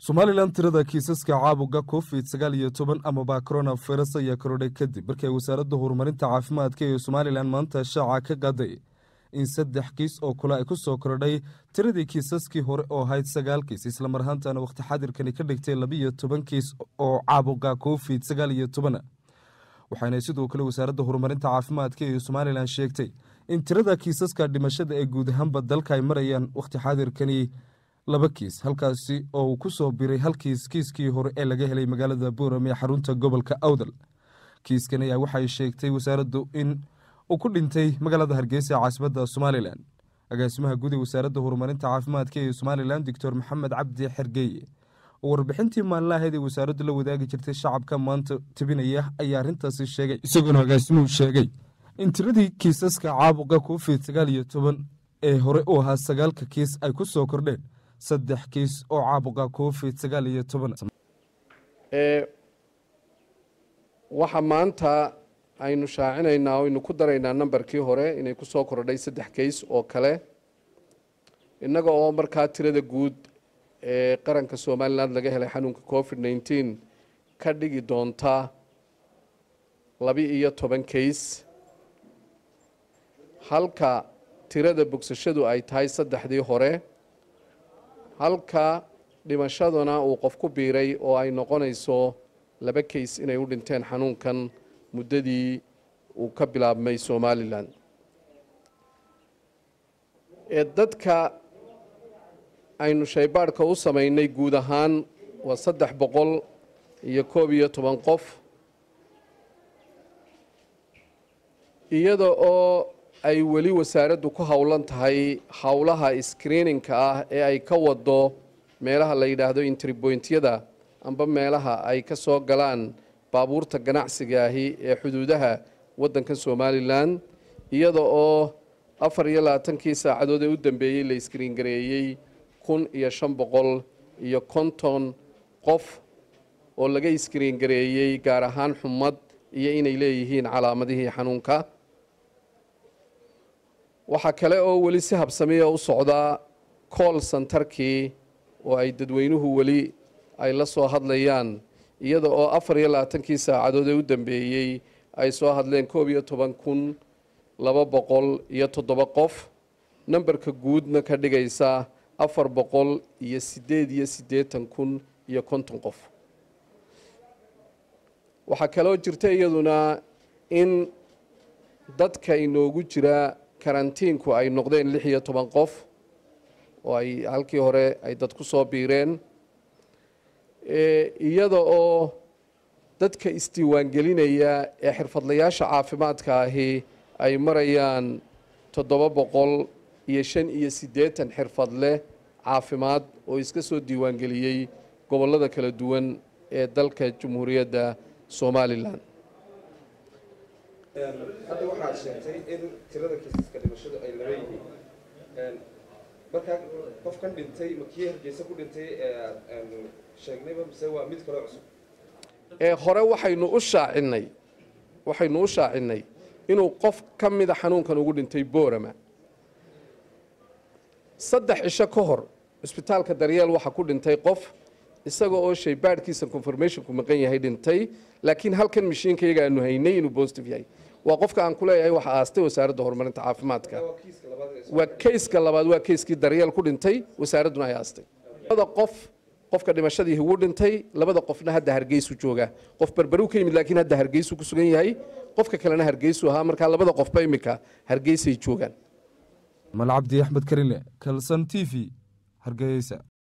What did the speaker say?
somalilan tirada kiisaska caabuga covid sagaal iyo toban amaba coronavirus ayaa korodhay kadib markii ay wasaaradda horumarinta caafimaadka ee somalilan maanta shaaca ka qaaday in saddex kiis oo kale ay ku soo korodhay tiradii kiisaskii hore oo ahayd sagaal kiis islamar ahaantana wakhti xadirkani ka dhigtay labiiyo toban kiis oo caabuga covid sagaal iyo toban waxaana sidoo kale wasaaradda horumarinta caafimaadka ee somalilan sheegtay in tirada kiisaska dhimashada ee guud ahaanba dalka ay marayaan wakhti xaadirkani laba kiis halkaasi oo uu ku soo biray hal kiis kiiskii hore ee laga helay magaalada boorame ee xarunta gobolka awdal kiiskan ayaa waxay sheegtay wasaaraddu in uu ku dhintay magaalada hargeysa ee caasimadda somalilan agaasimaha guud ee wasaaradda horumarinta caafimaadka ee somalilan doctor maxamed cabdi xergeeye oo warbixintii maalinlahayd ee wasaaraddu la wadaagi jirtay shacabka maanta tebinaya ayaa arrintaasi sheegay isagoona agaasimuhu sheegay in tiradii kiisaska caabuqa covid sagaal iyo toban ee hore u ahaa sagaalka kiis ay ku soo kordheen saddex kiis oo caabuqa covid sagaal iyo toban waxa maanta aynu shaacinaynaa o aynu ku daraynaa nambarkii hore inay ku soo kordhay saddex kays oo kale innaga oo markaa tirada guud ee qaranka somalilan laga helay xanuunka covid nneteen ka dhigi doonta laba-iyo toban kays halka tirada bogsashadu ay tahay saddexdii hore halka dhimashaduna uu qof ku biiray oo ay noqonayso laba kays inay u dhinteen xanuunkan muddadii uu ka bilaabmay somalilan ee dadka aynu shaybaadhka u samaynay guud ahaan waa saddex boqol iyo koob iyo toban qof iyada oo ay weli wasaaraddu ku howlan tahay howlaha screeningka ah ee ay ka wado meelaha la yidhaahdo intribointyada amba meelaha ay ka soo galaan baabuurta ganacsiga ahi ee xuduudaha waddanka somalilan iyada oo afar iyo labaatankii saacadood ee u dambeeyey la iskriin gareeyey kun iyo shan boqol iyo konton qof oo laga iskriin gareeyey gaar ahaan xumad iyo inay leeyihiin calaamadihii xanuunka waxaa kale oo weli si habsamiya u socdaa cool santarkii oo ay dadweynuhu weli ay la soo hadlayaan iyada oo afar iyo labaatankii saacadood ee u dambeeyey ay soo hadleen koob iyo toban kun laba boqol iyo toddoba qof nambarka guudna ka dhigaysa afar boqol iyo siddeed iyo siddeetan kun iyo konton qof waxaa kaloo jirta iyaduna in dadka inoogu jira karantiinku ay noqdeen lix iyo toban qof oo ay halkii hore ay dad ku soo biireen iyada oo dadka isdiiwaangelinaya ee xirfadlayaasha caafimaadka ahi ay marayaan toddoba boqol iyo shan iyo siddeetan xirfadleh caafimaad oo iska soo diiwaangeliyey gobollada kala duwan ee dalka jamhuuriyadda somalilan hadda waxaad sheegtay in tirada kiisaska dhimashadu ay laba yihiin markaa qofkan dhintay ma kii hargeysa ku dhintay sheegnayba mise waa mid kaloo cusub ee hore waxaynu u shaacinay waxaynu u shaacinay inuu qof ka mida xanuunkan ugu dhintay boorama saddex cisho ka hor cisbitaalka daryeel waxaa ku dhintay qof isaga oo shaybaadhkiisa confirmationku maqan yahay dhintay laakiin halkan mashiinka iyaga aanu haynay inuu positive yahay waa qofka aan ku leeyahay waxa aastay wasaaradda horumarinta caafimaadka waa kayska labaad waa kayskii daryeel ku dhintay wasaaradduna ay aastay labada qof qofka dhimashadii ugu dhintay labada qofna hadda hargeysu jooga qof berberu ka yimid laakiin hadda hargeysu ku sugan yahay qofka kalena hargeysu ahaa markaa labada qofba iminka hargeysay joogaan mal cabdi axmed karile kalson t v hargeysa